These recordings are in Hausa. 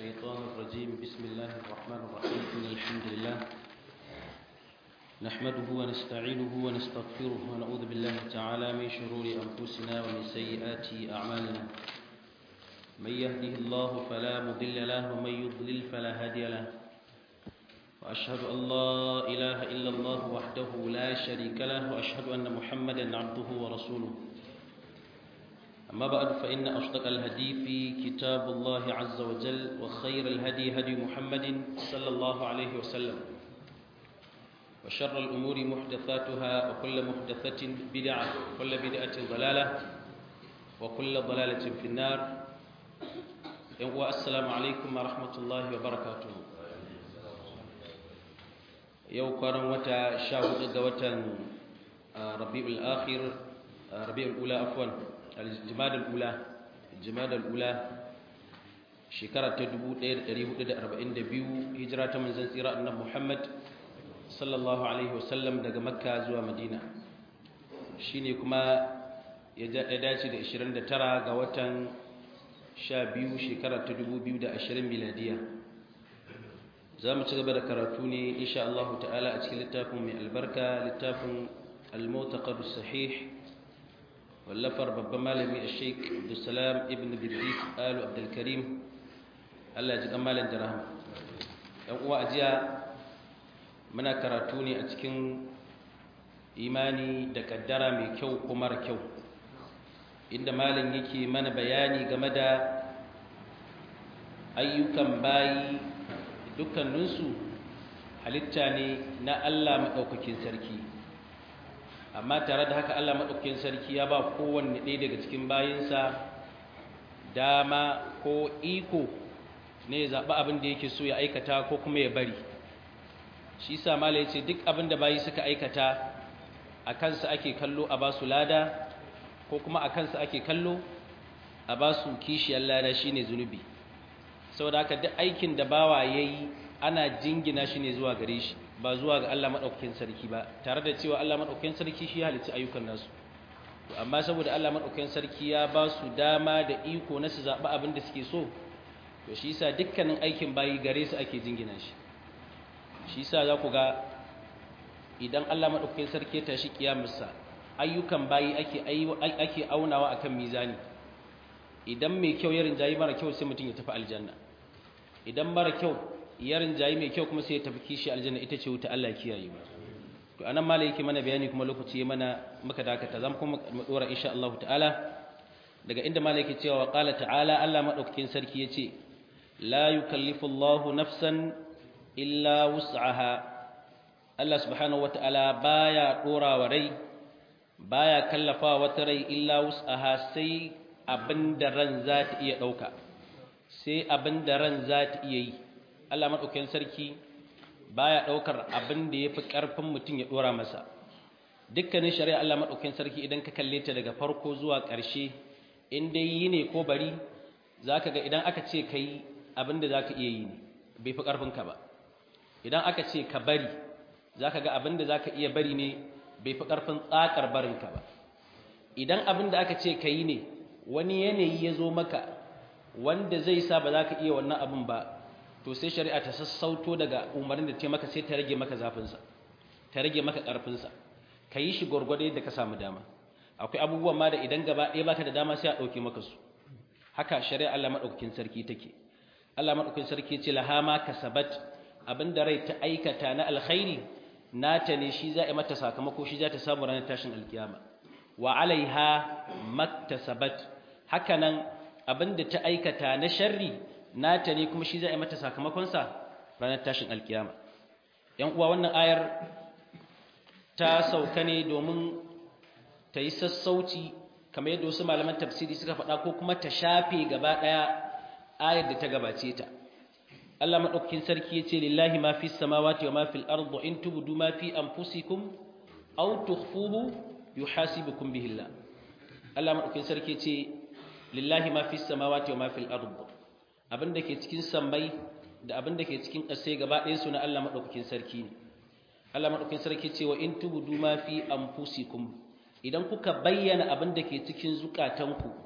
الشيطان الرجيم بسم الله الرحمن الرحيم إن الحمد لله نحمده ونستعينه ونستغفره ونعوذ بالله تعالى من شرور أنفسنا ومن سيئات أعمالنا من يهده الله فلا مضل له ومن يضلل فلا هادي له وأشهد أن لا إله إلا الله وحده لا شريك له وأشهد أن محمدا عبده ورسوله أما بعد فإن أصدق الهدي في كتاب الله عز وجل وخير الهدي هدي محمد صلى الله عليه وسلم وشر الأمور محدثاتها وكل محدثة بدعة وكل بدعة ضلالة وكل ضلالة في النار والسلام عليكم ورحمة الله وبركاته yau kwanan wata sha hudu ga watan rabi'ul akhir rabi'ul ula afwan al-jimadul ula jimadul ula shekara ta 1442 hijira ta manzon tsira annabi Muhammad sallallahu alaihi wasallam daga makka zuwa madina shine kuma ya dace da 29 ga watan 12 shekara ta 2020 miladiya za mu ci gaba da karatu ne insha Allah ta'ala a cikin littafin mai albarka littafin al-mutaqad sahih wallafar babban malami a sheik abdulsalam ibn bidris alu abdulkarim Allah ji malam da rahama yan uwa ajiya muna karatu ne a cikin imani da kaddara mai kyau ko mara kyau inda malam yake mana bayani game da ayyukan bayi dukkaninsu halitta ne na Allah maɗaukakin sarki amma tare da haka Allah maɗaukakin sarki ya ba kowanne ɗaya daga cikin bayinsa dama ko iko ne ya zaɓi abin da yake so ya aikata ko kuma ya bari shi sa mala ya ce duk abin da bayi suka aikata a kansa ake kallo a ba su lada ko kuma a kansa ake kallo a ba su kishiyar lada shine zunubi saboda haka duk aikin da bawa yayi ana jingina shi ne zuwa gare shi ba zuwa ga Allah madaukakin sarki ba tare da cewa Allah madaukakin sarki shi halicci ayyukan nasu to amma saboda Allah madaukakin sarki ya ba su dama da iko na su zaɓi abin da suke so to shi yasa dukkanin aikin bayi gare su ake jingina shi shi yasa za ku ga idan Allah madaukakin sarki ya tashi kiyamarsa ayyukan bayi ake ake aunawa akan mizani idan mai kyau ya rinjayi mara kyau sai mutum ya tafi aljanna idan mara kyau ya rinjayi mai kyau kuma sai ya tafi kishi aljanna ita ce wuta Allah kiyaye mu to anan malai yake mana bayani kuma lokaci ya mana muka dakata zamu kuma mu dora insha Allah ta'ala daga inda malai yake cewa qala ta'ala Allah madaukakin sarki yace la yukallifu Allahu nafsan illa wus'aha Allah subhanahu wata'ala baya dora wa rai baya kallafa wata rai illa wus'aha sai abin da ran za ta iya ɗauka sai abin da ran za ta iya yi Allah maɗaukakin sarki baya ɗaukar abin da ya fi ƙarfin mutum ya ɗora masa dukkanin shari'a Allah maɗaukakin sarki idan ka kalle ta daga farko zuwa ƙarshe in dai yi ne ko bari za ka ga idan aka ce ka yi abin da za ka iya yi ne bai fi ƙarfinka ba idan aka ce ka bari za ka ga abin da za ka iya bari ne bai fi ƙarfin tsakar barinka ba idan abin da aka ce ka yi ne wani yanayi ya zo maka wanda zai sa ba za ka iya wannan abin ba to sai shari'a ta sassauto daga umarnin da ta maka sai ta rage maka zafinsa ta rage maka ƙarfinsa ka yi shi gwargwado yadda ka samu dama akwai abubuwan ma da idan gaba ɗaya baka da dama sai a ɗauke maka su haka shari'a Allah maɗaukakin sarki take Allah maɗaukakin sarki ce laha ma kasabat abin da rai ta aikata na alkhairi nata ne shi za a mata sakamako shi za ta samu ranar tashin alkiyama wa alaiha maktasabat hakanan abinda ta aikata na sharri nata ne kuma shi za a mata sakamakon sa ranar tashin alkiyama yan uwa wannan ayar ta sauka ne domin ta yi sassauci kamar yadda wasu malaman tafsiri suka faɗa ko kuma ta shafe gaba ɗaya ayar da ta gabace ta Allah madaukakin sarki yace lillahi ma fis samawati wa ma fil ardi in tubdu ma fi anfusikum aw tukhfuhu yuhasibukum bihi Allah Allah madaukakin sarki ce lillahi ma fis samawati wa ma fil ard abinda ke cikin sammai da abinda ke cikin ƙasa gaba ɗayan su na Allah madaukakin sarki ne Allah madaukakin sarki ce wa in tubdu ma fi anfusikum idan kuka bayyana abinda ke cikin zukatanku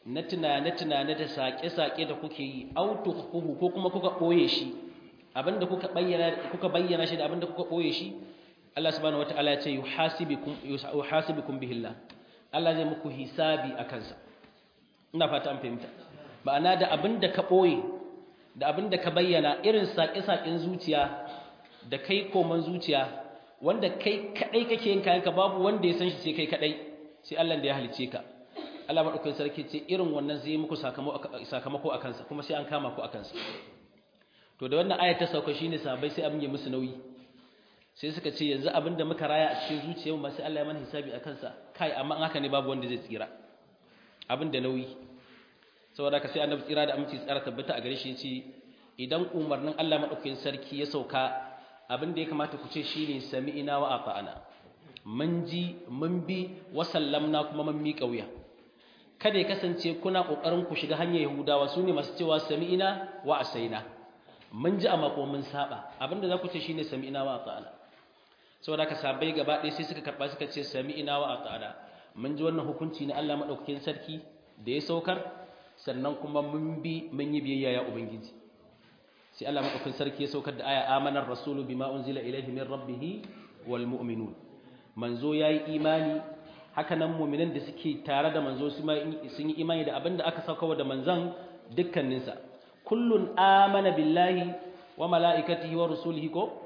na tunane-tunane da saƙe-saƙe da kuke yi autukuhu ko kuma kuka ɓoye shi abinda kuka bayyana kuka bayyana shi da abinda kuka ɓoye shi Allah subhanahu wataala ya ce yuhasibukum yuhasibukum bihillah Allah zai muku hisabi akan sa ina fata an fahimta ma'ana da abinda ka ɓoye da abinda ka bayyana irin saƙe-saƙen zuciya da kai koman zuciya wanda kai kadai kake yin kayanka babu wanda ya san shi sai kai kadai sai Allah da ya halice ka Allah madaukakin sarki ce irin wannan zai muku sakamako a kansa kuma sai an kama ku a kansa to da wannan ayat ta sauka shine sahabbai sai abin ya musu nauyi sai suka ce yanzu abin da muka raya a cikin zuciyarmu ma sai Allah ya mana hisabi a kansa kai amma haka ne babu wanda zai tsira abin da nauyi saboda ka sai annabi tsira da aminci tsara tabbata a gare shi yace idan umarnin Allah madaukakin sarki ya sauka abin da ya kamata ku ce shine sami'ina wa ata'ana mun ji mun bi wa sallamna kuma mun miƙa wuya kada ya kasance kuna kokarin ku shiga hanyar Yahudawa sune masu cewa sami'ina wa asaina mun ji amma kuma mun saba abinda za ku ce shine sami'ina wa ata'ana saboda ka sabai gaba ɗaya sai suka karba suka ce sami'ina wa ata'ana mun ji wannan hukunci na Allah madaukakin sarki da ya saukar sannan kuma mun bi mun yi biyayya ya ubangiji sai Allah madaukakin sarki ya saukar da aya amanar rasulu bima unzila ilayhi min rabbih wal mu'minun manzo yayi imani haka nan mu'minan da suke tare da manzo sun yi imani da abinda aka sauka da manzon dukkaninsa kullun amana billahi wa malaikatihi wa rusulihi ko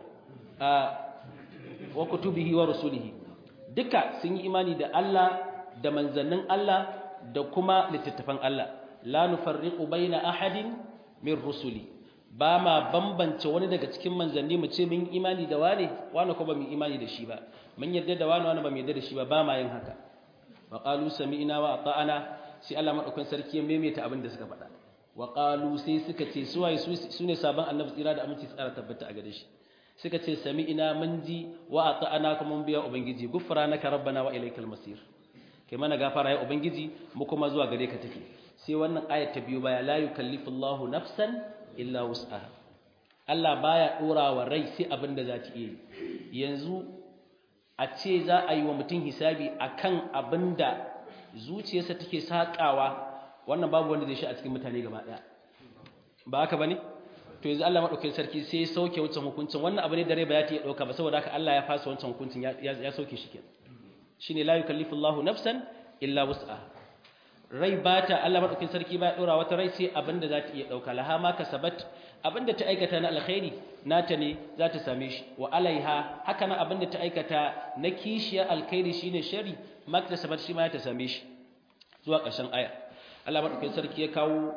wa kutubihi wa rusulihi duka sun yi imani da Allah da manzannin Allah da kuma littattafan Allah la nufarriqu baina ahadin min rusuli ba ma bambance wani daga cikin manzanni mu ce mun imani da wane wane ko ba mu imani da shi ba mun yarda da wane wane ba mu yarda da shi ba ba ma yin haka wa qalu sami'na wa ata'ana sai Allah madaukakin sarki ya maimaita abin da suka faɗa wa qalu sai suka ce su waye su ne sabon annabi tsira da aminci tsara tabbata a gare shi suka ce sami'na mun ji wa ata'ana kuma mun biya ubangiji gufranaka rabbana wa ilaikal masir kai mana gafara ya ubangiji mu kuma zuwa gare ka take sai wannan ayat ta biyo baya la yukallifullahu nafsan illa wus'aha Allah baya dora wa rai sai abin da za ta iya yanzu a ce za a yi wa mutum hisabi akan abin da zuciyarsa take sakawa wannan babu wanda zai shi a cikin mutane gaba daya ba haka bane to yanzu Allah madaukakin sarki sai ya sauke wancan hukuncin wannan abu ne da rai ba ya ta iya dauka ba saboda haka Allah ya fasa wancan hukuncin ya sauke shi kenan shine la yukallifullahu nafsan illa wus'aha rai ba ta Allah madaukakin sarki ba ya dora wata rai sai abinda za ta iya dauka laha ma kasabat abinda ta aikata na alkhairi nata ne za ta same shi wa alaiha haka nan abinda ta aikata na kishiya alkhairi shine shari ma kasabat shi ma ta same shi zuwa ƙarshen aya Allah madaukakin sarki ya kawo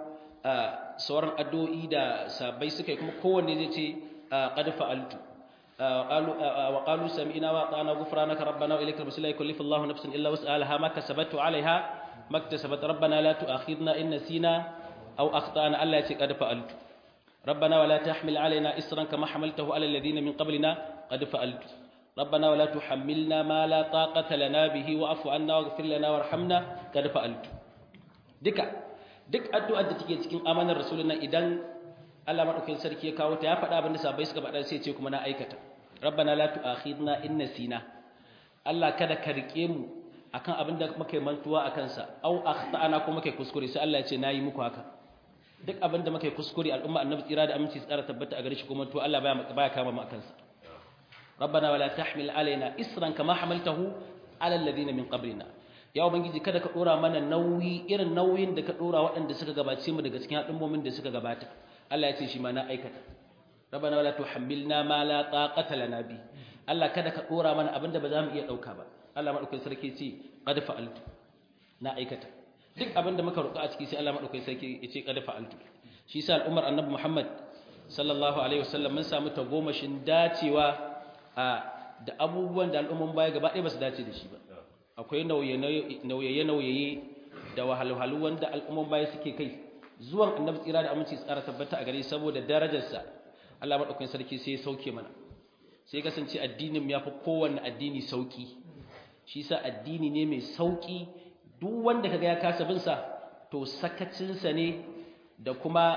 sauran addu'o'i da sabai suka yi kuma kowanne zai ce qad fa'altu قالوا وقالوا سمعنا واطعنا غفرانك ربنا واليك المصير لا يكلف الله نفسا الا وسعها ما كسبت عليها ما اكتسبت ربنا لا تؤاخذنا إن نسينا أو أخطأنا ألا قد فعلت ربنا ولا تحمل علينا إسرا كما حملته على الذين من قبلنا قد فعلت ربنا ولا تحملنا ما لا طاقة لنا به واعف عنا واغفر لنا وارحمنا قد فعلت دكا duk addu'ar da take cikin amanar rasuluna idan Allah madaukakin sarki ya kawo ta ya faɗa abin da sabai suka faɗa sai ce kuma na aikata rabbana la tu'akhidna in nasina Allah kada ka rike mu akan abin da muka yi mantuwa a kansa au akhtana ko muka yi kuskure sai Allah ya ce nayi muku haka duk abin da muka yi kuskure al'umma annabi tsira da aminci tsara tabbata a gare shi kuma to Allah baya baya kama mu akan sa rabbana wala tahmil alaina isran kama hamaltahu ala alladhina min qablina ya ubangiji kada ka dora mana nauyi irin nauyin da ka dora waɗanda suka gabace mu daga cikin al'ummomin da suka gabata Allah ya ce shi ma na aikata rabbana wala tuhammilna ma la taqata lana bi Allah kada ka dora mana abinda ba za mu iya dauka ba Allah madaukakin sarki ce qad fa'altu na aikata duk abinda muka roƙa a ciki sai Allah madaukakin sarki ya ce qad fa'altu shi yasa al'ummar annabi Muhammad sallallahu alaihi wasallam mun samu tagomashin dacewa a da abubuwan da al'umman baya gaba ɗaya ba su dace da shi ba akwai nauyaye nauyaye da wahalhalu wanda al'umman baya suke kai zuwan annabi tsira da aminci tsara tabbata a gare saboda darajarsa Allah madaukakin sarki sai ya sauke mana sai kasance addinin ya fi kowanne addini sauki shi sa addini ne mai sauki duk wanda kaga ya kasa bin sa to sakacinsa ne da kuma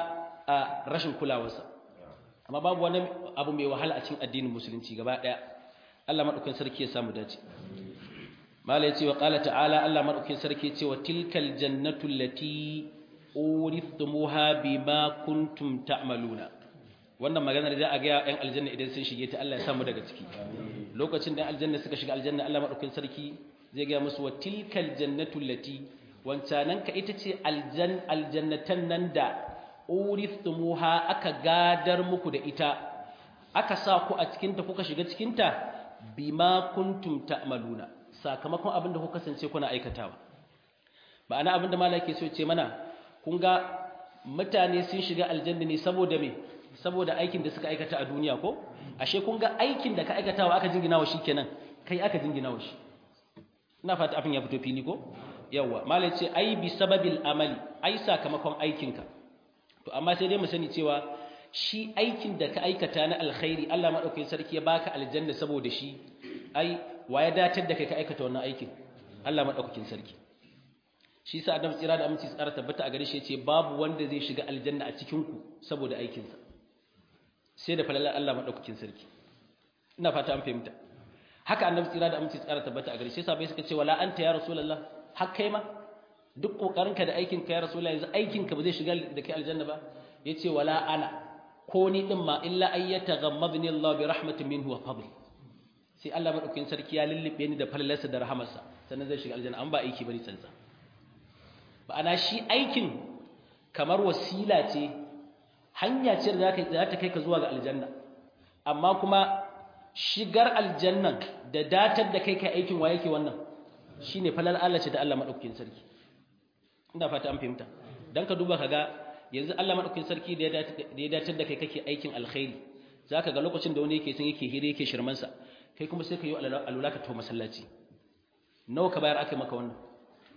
a rashin kulawarsa amma babu wani abu mai wahala a cikin addinin musulunci gaba daya Allah madaukakin sarki ya samu dace mala yace wa qala ta'ala Allah madaukin sarki yace wa tilkal jannatu allati urithumuha bima kuntum ta'maluna wannan magana da za a ga yan aljanna idan sun shige ta Allah ya samu daga ciki lokacin da aljanna suka shiga aljanna Allah madaukin sarki zai ga musu wa tilkal jannatu allati wancanan ka ita ce aljan aljannatan nan da urithumuha aka gadar muku da ita aka sa ku a cikin ta kuka shiga cikin ta bima kuntum ta'maluna sakamakon abin da kuka kasance kuna aikatawa ma'ana abin da malaka so ce mana kun ga mutane sun shiga aljanna ne saboda me saboda aikin da suka aikata a duniya ko ashe kun ga aikin da ka aikatawa aka jingina wa kenan kai aka jingina wa shi ina fata abin ya fito fili ko yawa malai ce ai bi sababil amali ai sakamakon aikinka to amma sai dai mu sani cewa shi aikin da ka aikata na alkhairi Allah madaukakin sarki ya baka aljanna saboda shi ai wa ya datar da kai ka aikata wannan aikin Allah madaukakin sarki shi sa Adam tsira da aminci tsara tabbata a gare shi yace babu wanda zai shiga aljanna a cikin ku saboda aikin sa sai da falalar Allah madaukakin sarki ina fata an fahimta haka annabi tsira da aminci tsara tabbata a gare shi sabai suka ce wala anta ya rasulullah har kai ma duk kokarinka da aikin ka ya rasulullah yanzu aikin ka ba zai shiga da kai aljanna ba yace wala ana ko ni din ma illa ayyata ghammadni Allah bi rahmatin minhu wa fadli sai Allah madaukakin sarki ya lullube ni da falalarsa da rahamarsa sannan zai shiga aljanna an ba aiki bane tsantsa ana shi aikin kamar wasila ce hanya ce da za ta kai ka zuwa ga aljanna amma kuma shigar aljannan da datar da kai kai aikin wa yake wannan shine falal Allah ce da Allah madaukakin sarki ina fata an fahimta dan ka duba kaga yanzu Allah madaukakin sarki da ya datar da kai kake aikin alkhairi zaka ga lokacin da wani yake sun yake hire yake shirman sa kai kuma sai ka yi alula ka to masallaci nawa ka bayar aka maka wannan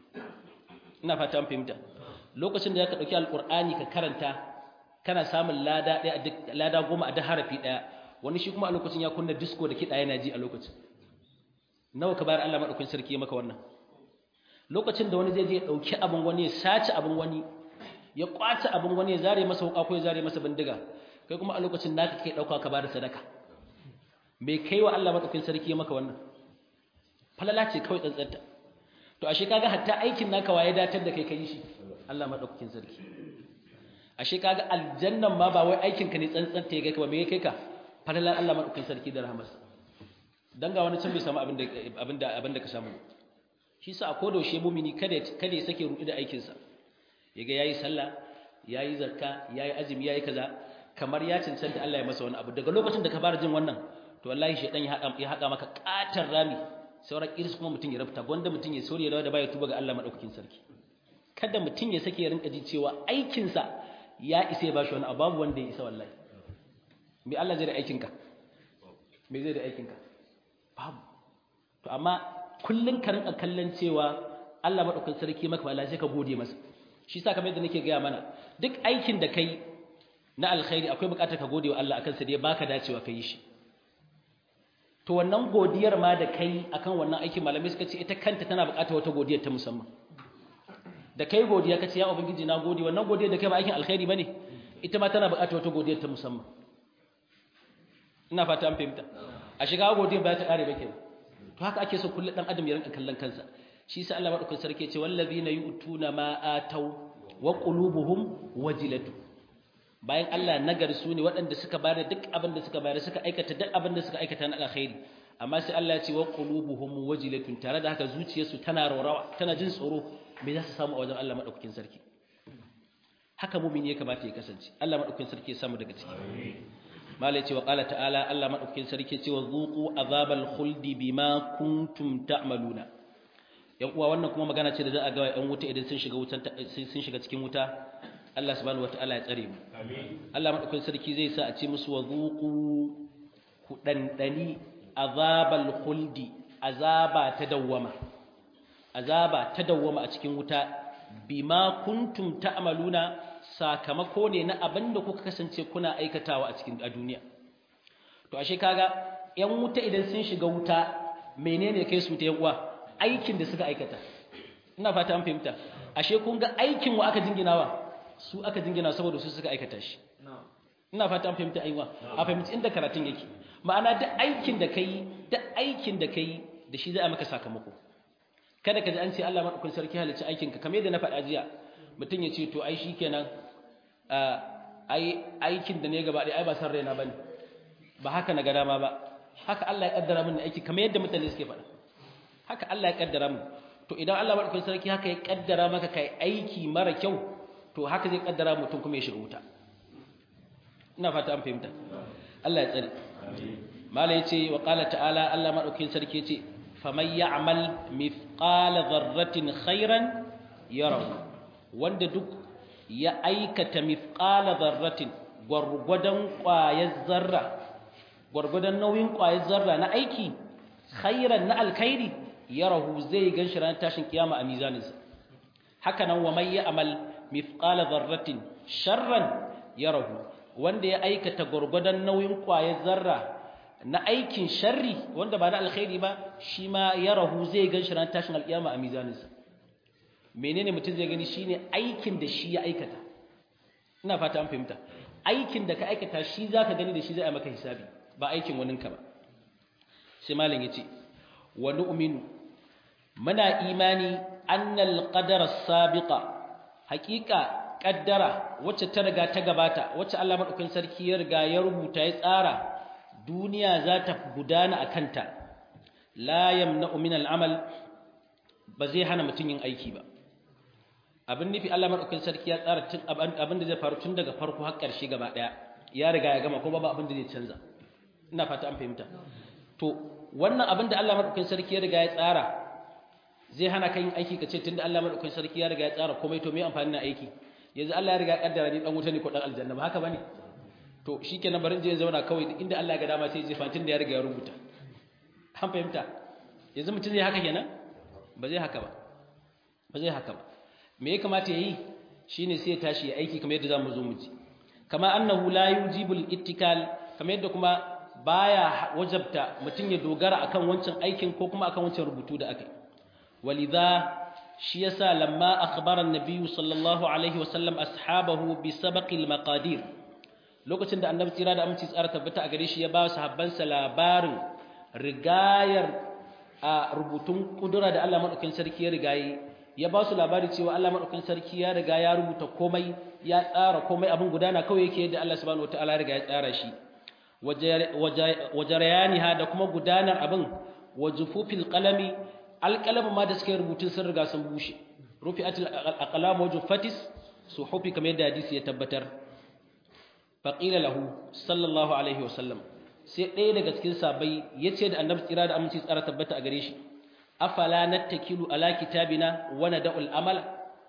ina fata an fahimta lokacin da zaka dauki alqur'ani ka karanta kana samun lada ɗaya a duk lada goma a duk harafi ɗaya wani shi kuma a lokacin ya kunna disco da kiɗa yana ji a lokacin nawa ka bayar Allah madaukakin sarki ya maka wannan lokacin da wani zai je ya dauki abin wani ya sace abin wani ya kwace abin wani ya zare masa wuka ko ya zare masa bindiga kai kuma a lokacin naka kai dauka ka bada sadaka me kai wa Allah madaukakin sarki ya maka wannan falala ce kawai tsantsanta to ashe kaga hatta aikin naka waye datar da kai kai shi Allah madaukakin sarki ashe kaga aljannan ma ba wai aikin ka ne tsantsanta ya kai ka ba me kai ka falalar Allah madaukakin sarki da rahmarsa dan ga wani can bai samu abin da abin da abin da ka samu shi sa a koda yaushe mumini kada kada ya sake ruɗu da aikin sa yaga yayi sallah yayi zakka yayi azumi yayi kaza kamar ya cancanta Allah ya masa wani abu daga lokacin da ka fara jin wannan to wallahi shedan ya haɗa ya haɗa maka katar rami sauran iris kuma mutum ya rafta gwanda mutum ya sori da baya tuba ga Allah madaukakin sarki kada mutum ya sake ya rinka ji cewa aikin sa ya isa ya bashi wani abu babu wanda ya isa wallahi me Allah zai da aikin ka me zai da aikin ka babu to amma kullun ka rinka kallon cewa Allah madaukakin sarki maka ba sai ka gode masa shi yasa kamar yadda nake gaya mana duk aikin da kai na alkhairi akwai bukatar ka gode wa Allah akan sa da ya baka dacewa kai shi to wannan godiyar ma da kai akan wannan aikin malamai suka ce ita kanta tana bukatar wata godiyar ta musamman da kai godiya ka ce ya ubangiji na gode wannan godiyar da kai ba aikin alkhairi bane ita ma tana bukatar wata godiyar ta musamman ina fata an fahimta a shiga godiyar ba ta kare ba kenan to haka ake so kullu dan adam ya rinka kallon kansa shi sa Allah madaukakin sarki ya ce wallazina yu'tuna ma ataw wa qulubuhum wajilatu bayan Allah nagari su ne waɗanda suka bayar duk abin da suka bayar suka aikata duk abin da suka aikata na alkhairi amma sai Allah ya ce wa qulubuhum wajilatun tare da haka zuciyarsu tana raurawa tana jin tsoro me za su samu a wajen Allah madaukakin sarki haka mu'mini ya kamata ya kasance Allah madaukakin sarki ya samu daga ciki malai ce wa qala ta'ala Allah madaukakin sarki ya ce wa zuqu azabal khuldi bima kuntum ta'maluna yan uwa wannan kuma magana ce da za a ga yan wuta idan sun shiga wutan sun shiga cikin wuta Allah subhanahu wataala ya tsare mu amin Allah madaukakin sarki zai sa a ce musu wa zuqu ku dandani azabal khuldi azaba ta dawwama azaba ta dawwama a cikin wuta bima kuntum ta'maluna sakamako ne na abinda kuka kasance kuna aikatawa a cikin a duniya to ashe kaga yan wuta idan sun shiga wuta menene kai su ta yan uwa aikin da suka aikata ina fata an fahimta ashe kun ga aikin wa aka jinginawa su aka jingina saboda su suka aikata shi ina fata an fahimta aiwa a fahimci inda karatun yake ma'ana da aikin da kai da aikin da kai da shi za a maka sakamako kada ka ji an ce Allah madaukakin sarki halicci aikin ka kamar yadda na faɗa jiya mutum ya ce to ai shikenan ai aikin da ne gaba ɗaya ai ba san raina bane ba haka na ga dama ba haka Allah ya kaddara min aiki kamar yadda mutane suke faɗa haka Allah ya kaddara min to idan Allah madaukakin sarki haka ya kaddara maka kai aiki mara kyau to haka zai kaddara mutum kuma ya shiga wuta ina fata an fahimta Allah ya tsare mala yace wa qala ta'ala Allah madaukakin sarki yace faman ya'mal mithqala dharratin khairan yarahu wanda duk ya aikata mithqala dharratin gwargwadon ƙwayar zarra gwargwadon nauyin ƙwayar zarra na aiki khairan na alkhairi yarahu zai gan shi ranar tashin kiyama a mizaninsa haka nan wa mai ya'mal mithqala dharratin sharran yarahu wanda ya aikata gwargwadon nauyin ƙwayar zarra na aikin sharri wanda ba na alkhairi ba shi ma yarahu zai gan shi ranar tashin alkiyama a mizaninsa menene mutum zai gani shine aikin da shi ya aikata ina fata an fahimta aikin da ka aikata shi zaka gani da shi zai maka hisabi ba aikin waninka ba sai malam yace wa nu'minu muna imani annal qadara sabiqa haqiqa qaddara wacce ta riga ta gabata wacce Allah madaukakin sarki ya riga ya rubuta ya tsara duniya za ta gudana akanta la yamna'u min al'amal ba zai hana mutun yin aiki ba abin nufi Allah madaukakin sarki ya tsara tun abin da zai faru tun daga farko har ƙarshe gaba daya ya riga ya gama kuma ba abin da zai canza ina fata an fahimta to wannan abin da Allah madaukakin sarki ya riga ya tsara zai hana ka yin aiki ka ce tunda Allah madaukakin sarki ya riga ya tsara komai to me amfani na aiki yanzu Allah ya riga ya kaddara ni dan wuta ne ko dan aljanna ba haka bane to shikenan barin je zauna kawai inda Allah ya ga dama sai je fatin da ya riga ya rubuta an fahimta yanzu mutum zai haka kenan ba zai haka ba ba zai haka ba me ya kamata yayi shine sai ya tashi ya aiki kamar yadda zamu zo mu ji kama annahu la yujibul ittikal kamar yadda kuma baya wajabta mutum ya dogara akan wancan aikin ko kuma akan wancan rubutu da aka yi walidha shi yasa lamma akhbara an-nabiy sallallahu alaihi wasallam ashabahu bi sabaqil maqadir lokacin da annabi tsira da aminci tsara tabbata a gare shi ya ba sahabban sa labarin rigayar a rubutun kudura da Allah madaukakin sarki ya rigaye ya ba su labari cewa Allah madaukakin sarki ya riga ya rubuta komai ya tsara komai abin gudana kawai yake yadda Allah subhanahu wataala ya riga ya tsara shi wajarayaniha da kuma gudanar abin wajufufil qalami alqalamu ma da suka rubutun sun riga sun bushe rufi'atil aqlam wajufatis suhufi kamar yadda hadisi ya tabbatar faqila lahu sallallahu alaihi wasallam sai ɗaya daga cikin sabai yace da annabi tsira da aminci tsara tabbata a gare shi afala nattakilu ala kitabina wa nad'ul amala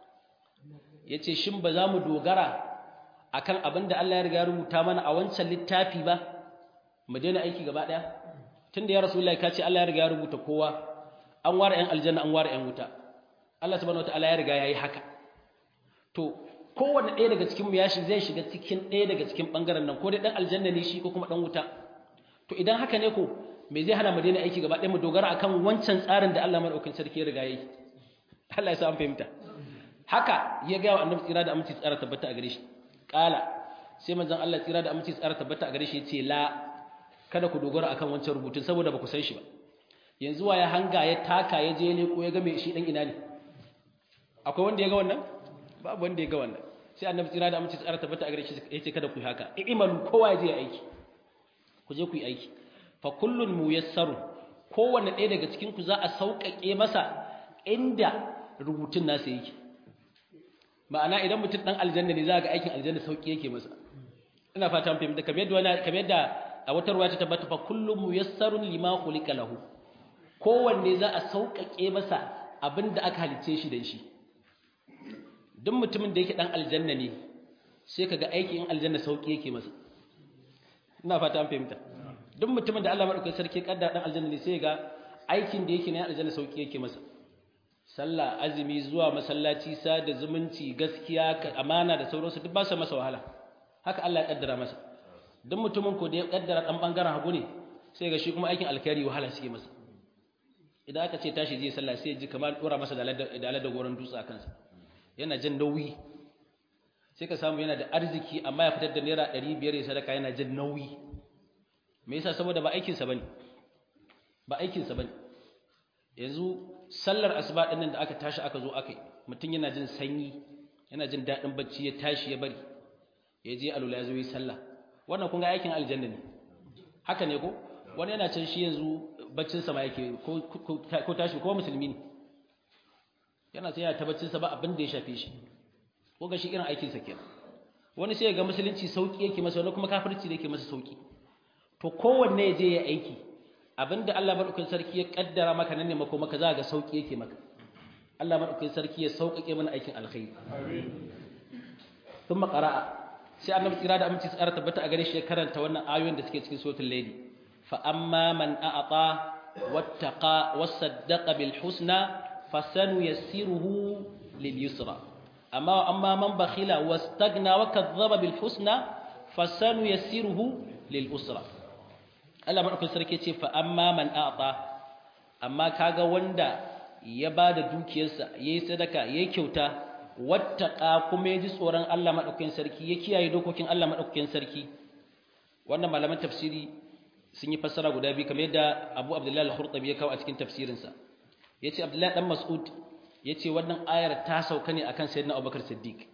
yace shin ba za mu dogara akan abin da Allah ya riga rubuta mana a wancan littafi ba mu daina aiki gaba daya tunda ya rasulullahi ka ce Allah ya riga ya rubuta kowa an ware ɗan aljanna an ware ɗan wuta Allah subhanahu wataala ya riga yayi haka to kowanne ɗaya daga cikin mu ya shi zai shiga cikin ɗaya daga cikin bangaren nan ko dai ɗan aljanna ne shi ko kuma ɗan wuta to idan haka ne ko me zai hana mu daina aiki gaba ɗaya mu dogara akan wancan tsarin da Allah madaukakin sarki ya riga yayi Allah ya sa an fahimta haka ya ga wa annabi tsira da aminci tsara tabbata a gare shi kala sai manzon Allah tsira da aminci tsara tabbata a gare shi yace la kada ku dogara akan wancan rubutun saboda ba ku san shi ba yanzu wa ya hanga ya taka ya je ne ko ya ga me shi dan ina ne akwai wanda ya ga wannan babu wanda ya ga wannan sai annabi tsira da aminci tsara tabbata a gare shi yace kada ku yi haka i'malu kowa ya je aiki ku je ku yi aiki fa kullun muyassaru kowanne ɗaya daga cikin ku za a sauƙaƙe masa inda rubutun nasa yake ma'ana idan mutum dan aljanna ne za ga aikin aljanna sauki yake masa ina fata mun fahimta kamar yadda wani kamar yadda a wata ruwaya ta tabbata fa kullum muyassarun lima khuliqa lahu kowanne za a sauƙaƙe masa abinda aka halice shi da shi duk mutumin da yake dan aljanna ne sai kaga aikin aljanna sauki yake masa ina fata mun fahimta duk mutumin da Allah madaukakin sarki kaddara dan aljanna ne sai ga aikin da yake na aljanna sauki yake masa sallah azumi zuwa masallaci sada zumunci gaskiya amana da sauransu duk ba su masa wahala haka Allah ya kaddara masa duk mutumin ko da ya kaddara dan bangaren hagu ne sai ga shi kuma aikin alkhairi wahala suke masa idan aka ce tashi zai sallah sai ya ji kamar dora masa da aladda da goron dutse a kansa yana jin nauyi sai ka samu yana da arziki amma ya fitar da naira 500 ya sadaka yana jin nauyi me yasa saboda ba aikinsa bane ba aikinsa bane yanzu sallar asuba din nan da aka tashi aka zo aka yi mutum yana jin sanyi yana jin daɗin bacci ya tashi ya bari ya je alula ya zo yi sallah wannan kun ga aikin aljanna ne haka ne ko wani yana can shi yanzu baccin sa ma yake ko ko tashi ko musulmi ne yana sai ya ta baccin sa ba abin da ya shafe shi ko ga shi irin aikin sa kenan wani sai ya ga musulunci sauki yake masa wani kuma kafirci ne yake masa sauki to kowanne ya je ya aiki abinda Allah madaukakin sarki ya kaddara maka nan ne mako maka za ga sauki yake maka Allah madaukakin sarki ya sauƙaƙe mana aikin alkhairi amin thumma qara'a sai annabi tsira da aminci tsara tabbata a gare shi ya karanta wannan ayoyin da suke cikin suratul layli fa amma man a'ata wattaqa wasaddaqa bil husna fasanuyassiruhu lil yusra amma amma man bakhila wastagna wa kadzdzaba bil husna fasanuyassiruhu lil usra Allah madaukakin sarki ce fa amma man a'ta amma kaga wanda ya bada dukiyarsa yayi sadaka yayi kyauta wattaqa kuma yaji tsoron Allah madaukakin sarki ya kiyaye dokokin Allah madaukakin sarki wannan malaman tafsiri sun yi fassara guda biyu kamar yadda Abu Abdullah al-Khurtabi ya kawo a cikin tafsirinsa yace Abdullah dan Mas'ud yace wannan ayar ta sauka ne akan Sayyidina Abubakar Siddiq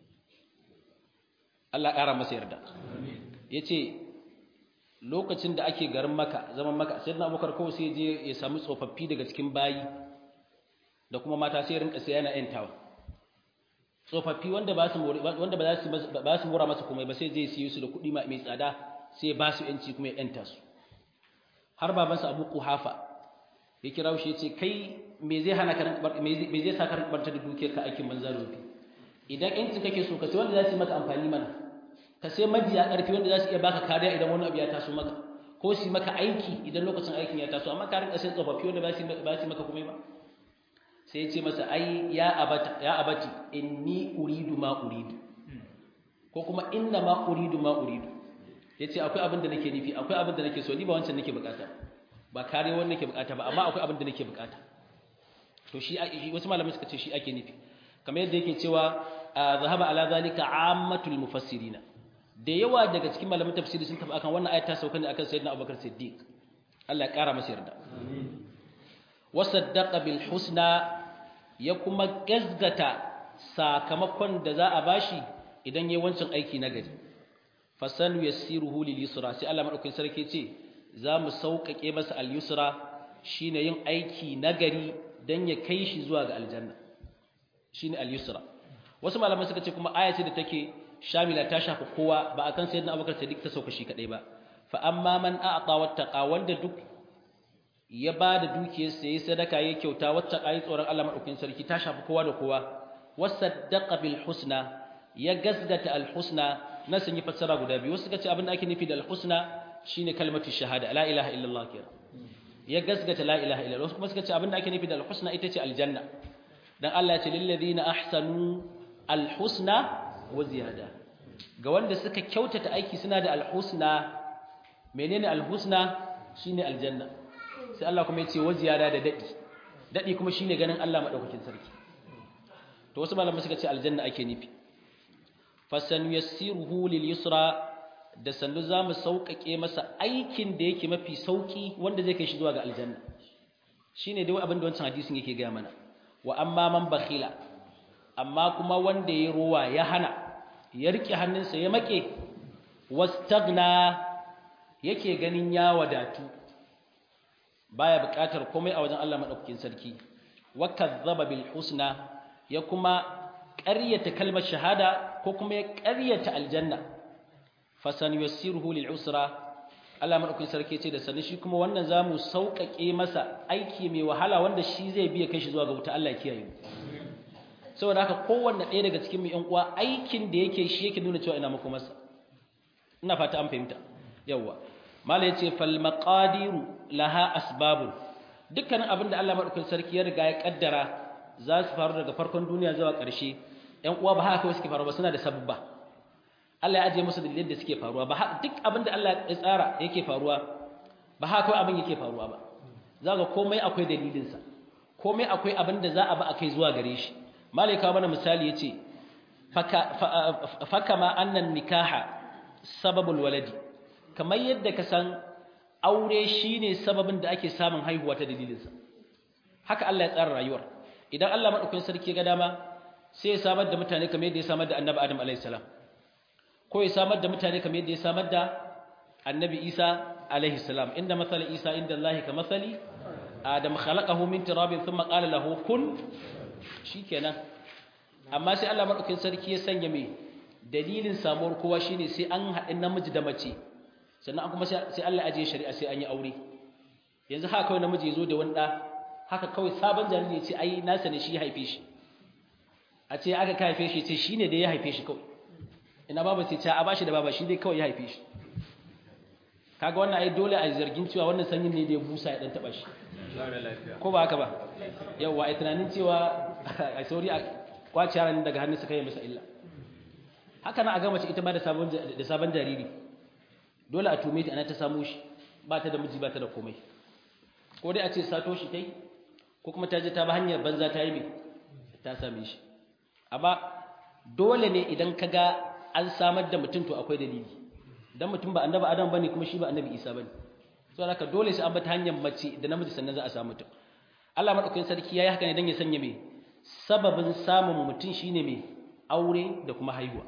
Allah ƙara masa yarda yace lokacin da ake garin maka zaman maka sai na abubakar kawai sai je ya samu tsofaffi daga cikin bayi da kuma mata sai rinka sai yana yantawa tsofaffi wanda ba su wanda ba za su ba su mura masa komai ba sai je siyo su da kuɗi mai tsada sai ba su yanci kuma ya yanta su har babansa Abu Quhafa ya kira shi yace kai me zai hana ka me zai sa ka rinka da dukiyar ka aikin banza rufi idan yancin kake so ka sai wanda za su yi maka amfani mana ka sai majiya ƙarfi wanda za su iya baka kariya idan wani abu ya taso maka ko su maka aiki idan lokacin aikin ya taso amma ka rinka sai tsofaffi wanda ba su maka komai ba sai ya ce masa ai ya abata ya abati inni uridu ma uridu ko kuma inna ma uridu ma uridu yace akwai abin da nake nufi akwai abin da nake so ni ba wancan nake bukata ba kare wannan nake bukata ba amma akwai abin da nake bukata to shi wasu malamai suka ce shi ake nufi kamar yadda yake cewa zahaba ala zalika ammatul mufassirina da yawa daga cikin malaman tafsiri sun tafi akan wannan ayat ta sauka ne akan sayyidina Abubakar Siddiq Allah ya kara masa yarda wasaddaqa bil husna ya kuma gazgata sakamakon da za a bashi idan yayin wancan aiki na gari fasanu yassiruhu lil yusra sai Allah madaukakin sarki ce za mu sauƙaƙe masa al yusra shine yin aiki na gari dan ya kai shi zuwa ga aljanna shine al yusra wasu malaman suka ce kuma aya ce da take shamila ta shafi kowa ba akan sayyidina abubakar siddiq ta sauka shi kadai ba fa amma man a'ta wattaqa wanda duk ya bada dukiyar sa yayi sadaka yayi kyauta wattaqa yi tsoron Allah madaukakin sarki ta shafi kowa da kowa wasaddaqa bil husna ya gasgata al husna na sun yi fassara guda biyu wasu suka ce abin da ake nufi da al husna shine kalmatu shahada la ilaha illallah kira ya gasgata la ilaha illallah wasu kuma suka ce abin da ake nufi da al husna ita ce aljanna dan Allah ya ce lil ladina ahsanu al husna wa ziyada ga wanda suka kyautata aiki suna da alhusna menene alhusna shine aljanna sai Allah kuma yace wa ziyada da dadi dadi kuma shine ganin Allah madaukakin sarki to wasu malamai suka ce aljanna ake nufi fasan yassiruhu lil yusra da sannu zamu sauƙaƙe masa aikin da yake mafi sauki wanda zai kai shi zuwa ga aljanna shine dai abin da wancan hadisin yake ga mana wa amma man bakhila amma kuma wanda ya ruwa ya hana ya rike hannunsa ya make wastagna yake ganin ya wadatu baya buƙatar komai a wajen Allah madaukakin sarki wa kadzaba bil husna ya kuma ƙaryata kalmar shahada ko kuma ya ƙaryata aljanna fasan yassiruhu lil usra Allah madaukakin sarki ce da sanin shi kuma wannan zamu sauƙaƙe masa aiki mai wahala wanda shi zai biya kai shi zuwa ga wuta Allah ya kiyaye mu saboda haka kowanne ɗaya daga cikin mu ƴan uwa aikin da yake shi yake nuna cewa ina muku masa ina fata an fahimta yawa mala yace fal maqadiru laha asbabun dukkanin abin da Allah madaukakin sarki ya riga ya kaddara za su faru daga farkon duniya zuwa ƙarshe ƴan uwa ba haka kawai suke faruwa ba suna da sababba Allah ya ajiye musu dalilin da suke faruwa ba duk abin da Allah ya tsara yake faruwa ba haka kawai abin yake faruwa ba za ga komai akwai dalilinsa komai akwai abin da za a ba a kai zuwa gare shi malaika mana misali yace faka ma annan nikaha sababul waladi kamar yadda ka san aure shine sababin da ake samun haihuwa ta dalilinsa haka Allah ya tsara rayuwar idan Allah madaukakin sarki ga dama sai ya samar da mutane kamar yadda ya samar da Annabi Adam alayhi salam ko ya samar da mutane kamar yadda ya samar da Annabi Isa alayhi salam inda masal Isa inda Allah ka masali Adam khalaqahu min turabin thumma qala lahu kun shikenan amma sai Allah madaukakin sarki ya sanya mai dalilin samuwar kowa shine sai an haɗin namiji da mace sannan kuma sai Allah ajiye shari'a sai an yi aure yanzu haka kawai namiji ya zo da wani ɗa haka kawai sabon jariri ya ce ai nasa ne shi ya haife shi a ce aka ka haife shi ce shi ne da ya haife shi kawai ina baba sai ce a bashi da baba shi dai kawai ya haife shi kaga wannan ai dole a zargin cewa wannan sanyin ne da ya busa ya dan taba shi ko ba haka ba yawa ai tunanin cewa ai sauri a kwaci yaran daga hannun su kai masa illa haka na a ga mace ita ma da sabon da sabon jariri dole a tume ta ana ta samu shi ba ta da miji ba ta da komai ko dai a ce sato shi tai ko kuma ta je ta ba hanyar banza ta yi me ta same shi amma dole ne idan ka ga an samar da mutum to akwai dalili dan mutum ba annabi adam bane kuma shi ba annabi isa bane so haka dole sai an bi ta hanyar mace da namiji sannan za a samu mutum Allah madaukakin sarki yayi haka ne dan ya sanya me sababin samun mutum shine me aure da kuma haihuwa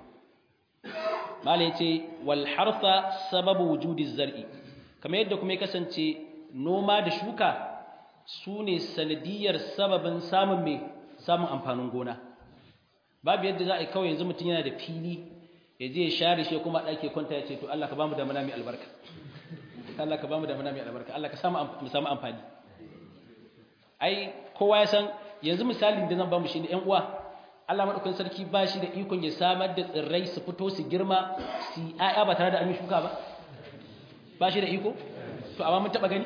mala yace wal harfa sababu wujudi zar'i kamar yadda kuma ya kasance noma da shuka sune sanadiyar sababin samun me samun amfanin gona babu yadda za a yi kawai yanzu mutum yana da fili ya je ya share shi kuma ɗake kwanta ya ce to Allah ka ba mu da mana mai albarka Allah ka ba mu da mana mai albarka Allah ka samu mu samu amfani ai kowa ya san yanzu misalin da zan ba mu shine ƴan uwa Allah madaukakin sarki ba shi da ikon ya samar da tsirrai su fito su girma su ayya ba tare da an yi shuka ba ba shi da iko to amma mun taba gani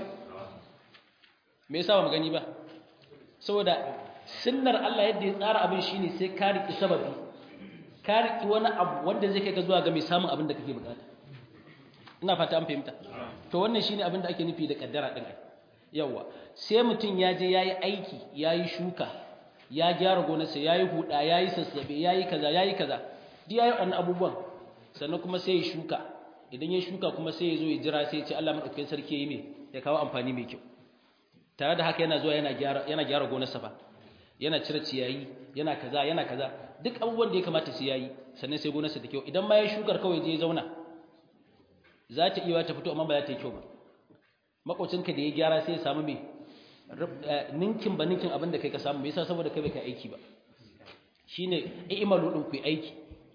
me yasa ba mu gani ba saboda sunnar Allah yadda ya tsara abin shine sai ka riki sababi ka riki wani abu wanda zai kai ka zuwa ga mai samun abin da kake bukata ina fata an fahimta to wannan shine abin da ake nufi da kaddara din ai yawa sai mutum ya je yayi aiki yayi shuka ya gyara gonarsa yayi huda yayi sassabe yayi kaza yayi kaza duk yayi wannan abubuwan sannan kuma sai ya shuka idan ya shuka kuma sai ya zo ya jira sai ya ce Allah madaukakin sarki yayi me ya kawo amfani mai kyau tare da haka yana zuwa yana gyara yana gyara gonarsa fa yana cire ciyayi yana kaza yana kaza duk abubuwan da ya kamata su yayi sannan sai gonarsa ta kyau idan ma ya shukar kawai je ya zauna za ta iya ta fito amma ba za ta yi kyau ba makocinka da ya gyara sai ya samu me ninkin ba ninkin abin da kai ka samu me yasa saboda kai bai kai aiki ba shine i'malu din ku aiki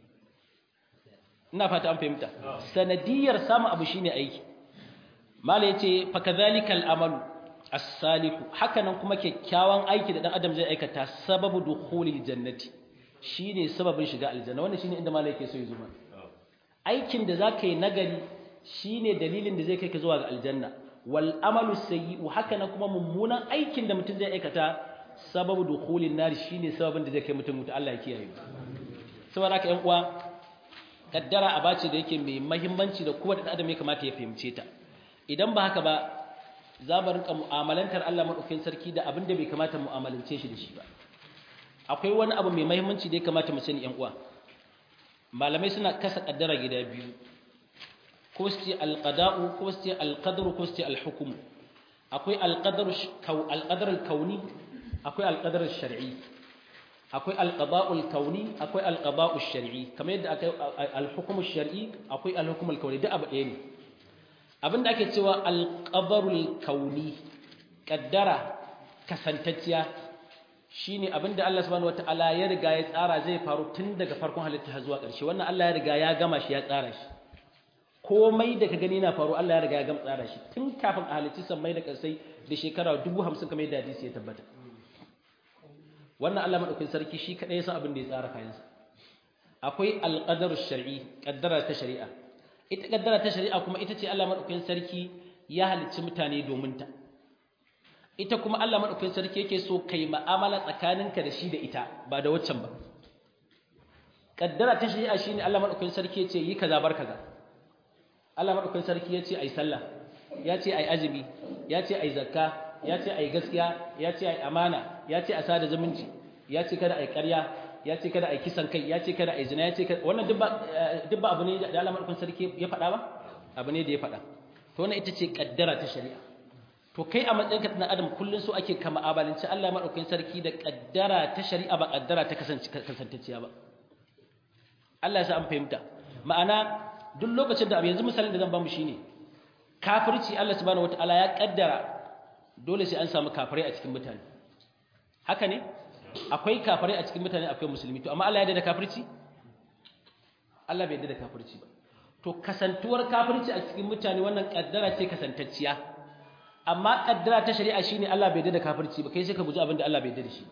ina fata an fahimta sanadiyar samu abu shine aiki mala yace fa kadhalika al-amalu as-salihu hakanan kuma kyakkyawan aiki da dan adam zai aikata sababu dukhulil jannati shine sababin shiga aljanna wannan shine inda malai yake so ya zo mana aikin da zaka yi nagari shine dalilin da zai kai ka zuwa ga aljanna wal amalu sayyi'u hakanan kuma mummunan aikin da mutum zai aikata sababu dukhulin nar shine sababin da zai kai mutum mutu Allah ya kiyaye saboda haka ƴan uwa kaddara abace da yake mai muhimmanci da kowa da adam ya kamata ya fahimce ta idan ba haka ba za mu rinka mu'amalantar Allah madaukakin sarki da abin da bai kamata mu'amalance shi da shi ba akwai wani abu mai muhimmanci da ya kamata mu sani ƴan uwa malamai suna kasa kaddara gida biyu ko su ce alqada'u ko su ce alqadru ko su ce alhukmu akwai alqadaru alqadar alkauni akwai alqadar shar'i akwai alqada'u alkauni akwai alqada'u shar'i kamar yadda akwai alhukmu shar'i akwai alhukmu alkauni duk abu ɗaya ne abinda ake cewa alqadarul kauni kaddara kasantacciya shine abinda Allah subhanahu wataala ya riga ya tsara zai faru tun daga farkon halitta zuwa ƙarshe wannan Allah ya riga ya gama shi ya tsara shi komai da ka gani na faru Allah ya riga ya gama tsara shi tun kafin a halicci sammai da ƙarsai da shekara 50 kamar yadda hadisi ya tabbata wannan Allah madaukakin sarki shi kadai ya san abin da ya tsara kayansa akwai alqadaru shar'i kaddara ta shari'a ita kaddara ta shari'a kuma ita ce Allah madaukakin sarki ya halicci mutane domin ta ita kuma Allah madaukakin sarki yake so kai mu'amala tsakaninka da shi da ita ba da waccan ba kaddara ta shari'a shine Allah madaukakin sarki yace yi kaza bar kaza Allah madaukakin sarki yace ai sallah yace ai azumi yace ai zakka yace ai gaskiya yace ai amana yace a sada zumunci yace kada ai ƙarya yace kada ai kisan kai yace kada ai zina yace wannan duk ba duk ba abu ne da Allah madaukakin sarki ya faɗa ba abu ne da ya faɗa to wannan ita ce kaddara ta shari'a to to kai a matsayinka na adam kullun so ake kama abalinci Allah madaukakin sarki da kaddara ta shari'a ba kaddara ta kasance kasantacciya ba Allah ya sa an fahimta ma'ana duk lokacin da yanzu misalin da zan bamu shine kafirci Allah subhanahu wataala ya kaddara dole sai an samu kafirai a cikin mutane haka ne akwai kafirai a cikin mutane akwai musulmi to amma Allah ya yarda da kafirci Allah bai yarda da kafirci ba to kasantuwar kafirci a cikin mutane wannan kaddara ce kasantacciya amma kaddara ta shari'a shine Allah bai yarda da kafirci ba kai sai ka guji abin da Allah bai yarda da shi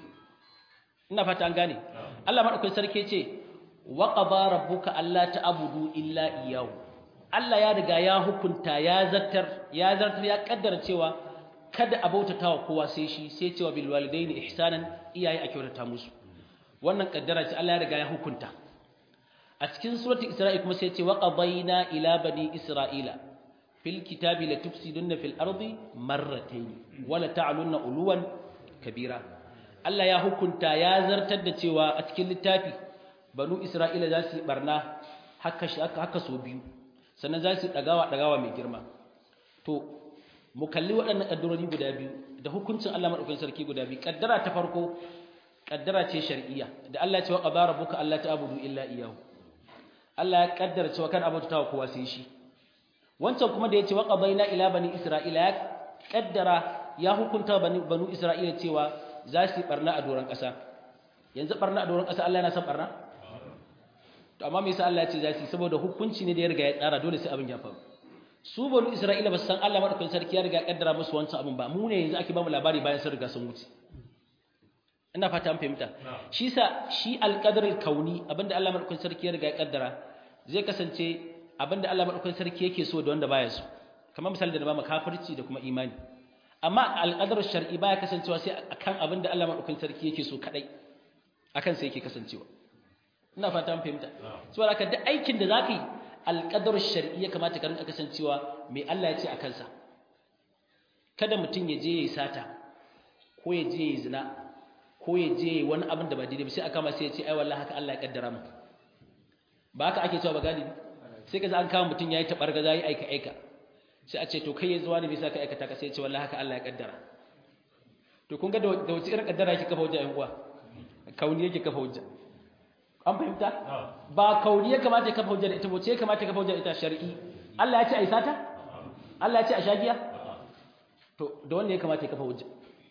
ina fata an gane Allah madaukakin sarki ce wa qada rabbuka alla ta'budu illa iyyahu Allah ya riga ya hukunta ya zartar ya zartar ya kaddara cewa kada a bautata wa kowa sai shi sai cewa bil walidaini ihsanan iyaye a kyautata musu wannan kaddara ce Allah ya riga ya hukunta a cikin suratul isra'i kuma sai ce wa qadayna ila bani isra'ila fil kitabi la tufsiduna fil ardi marratayn wa la ta'lunna uluwan kabira Allah ya hukunta ya zartar da cewa a cikin littafi banu isra'ila za su yi barna haka haka so biyu sannan za su dagawa dagawa mai girma to mu kalli waɗannan ƙaddarori guda biyu da hukuncin Allah maɗaukakin sarki guda biyu ƙaddara ta farko ƙaddara ce shar'iyya da Allah ya ce wa qadara rabbuka alla ta'budu illa iyyahu Allah ya ƙaddara cewa kan abota wa kowa sai shi wancan kuma da ya ce wa qadaina ila bani isra'ila ya ƙaddara ya hukunta bani banu isra'ila cewa za su barna a doron ƙasa yanzu barna a doron ƙasa Allah yana son barna to amma me yasa Allah ya ce za su saboda hukunci ne da ya riga ya tsara dole sai abin ya faru su banu isra'ila ba su san Allah madaukakin sarki ya riga kaddara musu wancan abin ba mu ne yanzu ake ba mu labari bayan sun riga sun wuce ina fata an fahimta shi sa shi alqadarul kauni abinda Allah madaukakin sarki ya riga ya kaddara zai kasance abinda Allah madaukakin sarki yake so da wanda baya so kamar misali da ba mu kafirci da kuma imani amma alqadarul shar'i baya kasancewa sai akan abinda Allah madaukakin sarki yake so kadai akan sai yake kasancewa ina fata an fahimta saboda haka duk aikin da zaka yi alƙadar shari'i ya kamata ka rinka kasancewa mai Allah ya ce a kansa kada mutum ya je ya yi sata ko ya je ya yi zina ko ya je ya yi wani abin da ba daidai ba sai aka ma sai ya ce ai wallahi haka Allah ya kaddara mu ba haka ake cewa ba galibi sai ka za an kama mutum ya yi taɓargaza ya yi aika aika sai a ce to kai ya zuwa ne bisa ka aikata ka sai ya ce wallahi haka Allah ya kaddara to kun ga da wace irin kaddara yake kafa hujja yan uwa kauni yake kafa hujja an fahimta ba kauni ya kamata ya kafa hujjar ita ba ce ya kamata ya kafa hujjar ita shari'i Allah ya ce a yi sata Allah ya ce a shagiya to da wanda ya kamata ya kafa hujja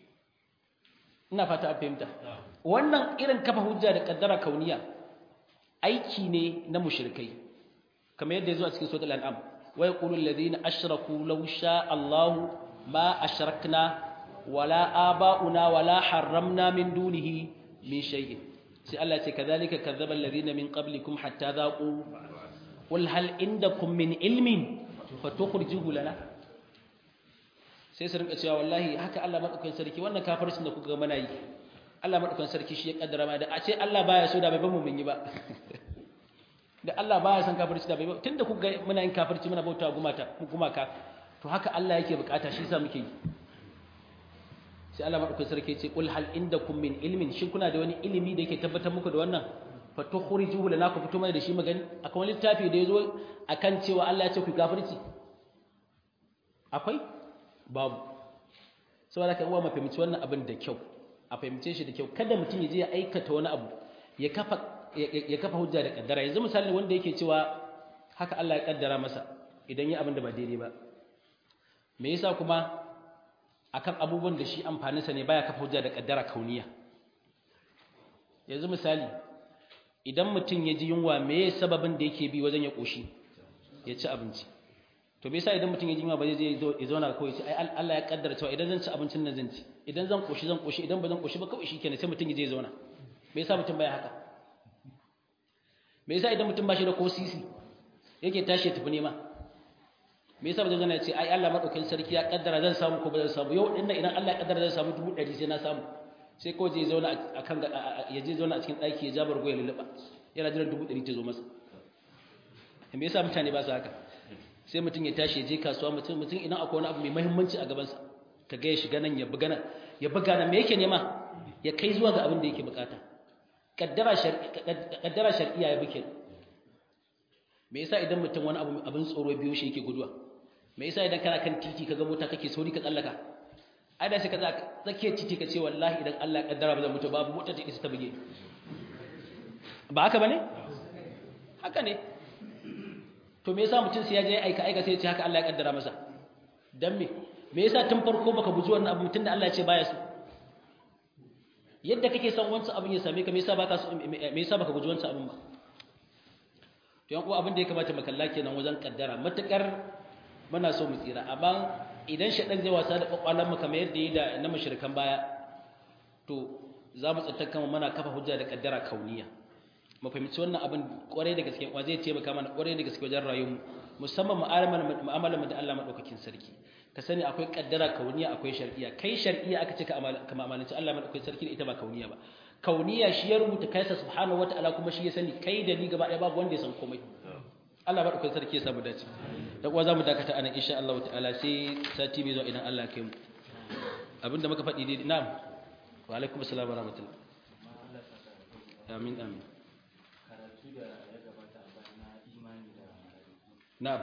ina fata an fahimta wannan irin kafa hujja da kaddara kauniya aiki ne na mushrikai kamar yadda ya zo a cikin suratul an'am wa yaqulu alladhina ashraku law sha Allah ma ashrakna wala aba'una wala harramna min dunihi min shay'in sai Allah ce kadhalika kadzdzaba alladhina min qablikum hatta dhaqu qul hal indakum min ilmin fatukhrijuhu lana sai su rinka cewa wallahi haka Allah madaukakin sarki wannan kafircin da kuka ga muna yi Allah madaukakin sarki shi ya kaddara ma da a ce Allah baya so da bai ba mu mun yi ba da Allah baya son kafirci da bai ba tunda kuka ga muna yin kafirci muna bauta gumata gumaka to haka Allah yake bukata shi yasa muke yi sai Allah madaukakin sarki ya ce qul hal indakum min ilmin shin kuna da wani ilimi da yake tabbatar muku da wannan fa tukhrijuhu lana ku fito mana da shi magani akwai wani littafi da yazo akan cewa Allah ya ce ku kafirci akwai babu saboda kan uwa mafahimci wannan abin da kyau a fahimce shi da kyau kada mutum ya je ya aikata wani abu ya kafa ya kafa hujja da kaddara yanzu misali wanda yake cewa haka Allah ya kaddara masa idan ya abin da ba daidai ba me yasa kuma akan abubuwan da shi amfaninsa ne baya kafa hujja da kaddara kauniya yanzu misali idan mutum ya ji yunwa me sababin da yake bi wajen ya koshi ya ci abinci to me yasa idan mutum ya ji yunwa ba zai je ya zauna kawai sai ai Allah ya kaddara cewa idan zan ci abincin nan zan ci idan zan koshi zan koshi idan ba zan koshi ba kawai shikenan sai mutum ya je ya zauna me yasa mutum baya haka me yasa idan mutum ba shi da ko sisi yake tashi ya tafi nema me yasa bazan ya ce ai Allah madaukakin sarki ya kaddara zan samu ko ba zan samu yau dinnan idan Allah ya kaddara zan samu dubu ɗari sai na samu sai ko je zauna akan ya je zauna a cikin ɗaki ya jabar goyi lulluɓa yana jiran dubu ɗari ta zo masa me yasa mutane ba su haka sai mutum ya tashi ya je kasuwa mutum mutum idan akwai wani abu mai muhimmanci a gabansa ka ga ya shiga nan ya buga nan ya buga nan me yake nema ya kai zuwa ga abin da yake bukata kaddara kaddara shar'iyya ya buke me yasa idan mutum wani abu abin tsoro biyo shi yake guduwa me yasa idan kana kan titi kaga mota kake sauri ka tsallaka ai da sai ka tsakiyar titi ka ce wallahi idan Allah ya kaddara ba zan mutu babu mota ta isa ta buge ba haka bane haka ne to me yasa mutum sai ya je aika aika sai ya ce haka Allah ya kaddara masa dan me me yasa tun farko baka guji wannan abu tunda Allah ya ce baya so yadda kake son wancan abin ya same ka me yasa baka so me yasa baka guji wancan abin ba to yan uwa abin da ya kamata mu kalla kenan wajen kaddara matakar muna so mu tsira amma idan shaɗan zai wasa da kwakwalan mu kamar yadda yi da na mashirkan baya to za mu tsantar kama mana kafa hujja da kaddara kauniya mu fahimci wannan abin kwarai da gaske wa zai taimaka mana kwarai da gaske wajen rayuwar musamman mu'amalar mu da Allah madaukakin sarki ka sani akwai kaddara kauniya akwai shar'iyya kai shar'iyya aka ce ka amalanci Allah madaukakin sarki da ita ba kauniya ba kauniya shi ya rubuta kaisa subhanahu wataala kuma shi ya sani kai da ni gaba ɗaya babu wanda ya san komai Allah madaukakin sarki ya samu dace da kuwa zamu dakata anan insha Allah ta'ala sai sati mai zuwa idan Allah ya kai mu abinda muka faɗi dai na'am wa alaikum assalam wa rahmatullah amin amin karatu da ya gabata a bayan na imani da na'am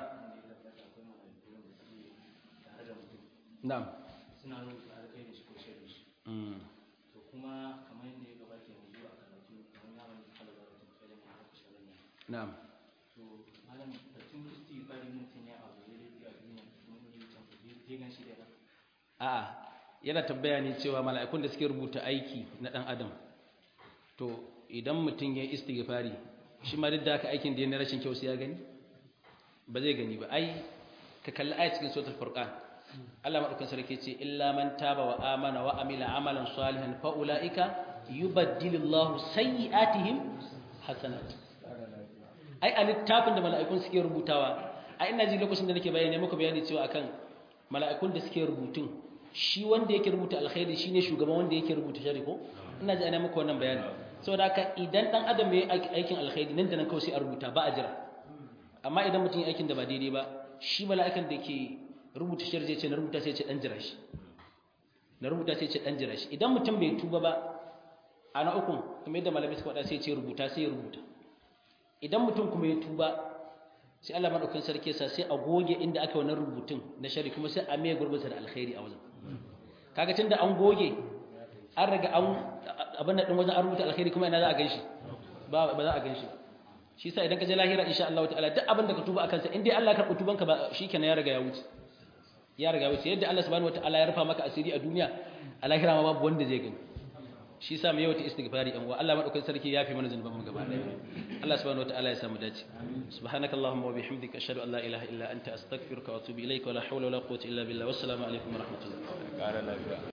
tare da mutum na'am suna rubuta alkai da shi ko shirin shi mm to kuma kamar yadda ya gabata yanzu a karatu kamar ya wani halabar da tsaye da haka shirin nan na'am to malam batun kristi bari mutum ya abu ya laifi a duniya mun yi can ku je gan shi da ya a'a yana tambaya ne cewa mala'ikun da suke rubuta aiki na dan adam to idan mutum ya istighfari shi ma duk da haka aikin da ya na rashin kyau sai ya gani ba zai gani ba ai ka kalli ayat cikin suratul furqan Allah madaukakin sarki ce illa man taba wa amana wa amila amalan salihan fa ulaika yubaddilullahu sayyi'atihim hasanat ai a littafin da mala'ikun suke rubutawa a ina ji lokacin da nake bayani muku bayani cewa akan mala'ikun da suke rubutun shi wanda yake rubuta alkhairi shine shugaban wanda yake rubuta shari ko ina ji ana muku wannan bayani saboda haka idan dan adam yayi aikin alkhairi nan da nan kawai sai a rubuta ba a jira amma idan mutum ya aikin da ba daidai ba shi mala'ikan da ke rubuta shari zai ce na rubuta sai ce dan jira shi na rubuta sai ce dan jira shi idan mutum bai tuba ba ana ukun kuma yadda malamai suka faɗa sai ce rubuta sai ya rubuta idan mutum kuma ya tuba sai Allah madaukakin sarki sa sai a goge inda aka wannan rubutun na shari kuma sai a mai gurbinsa da alkhairi a wajen kaga tunda an goge an riga an abin da din wajen an rubuta alkhairi kuma ina za a ganshi ba ba za a ganshi shi yasa idan ka je lahira insha Allah ta'ala duk abin da ka tuba akan sa in dai Allah ya karɓi tubanka ba shikenan ya riga ya wuce ya riga ya wuce yadda Allah subhanahu wataala ya rufa maka asiri a duniya a lahira ma babu wanda zai gani shi sa mai yawaita istighfari an wa Allah madaukakin sarki ya fi mana zanuban mu gaba ɗaya Allah subhanahu wataala ya samu dace subhanakallahumma wa bihamdika ashhadu an la ilaha illa anta astaghfiruka wa atubu ilayka wa la hawla wa la quwwata illa billah wassalamu alaikum wa rahmatullah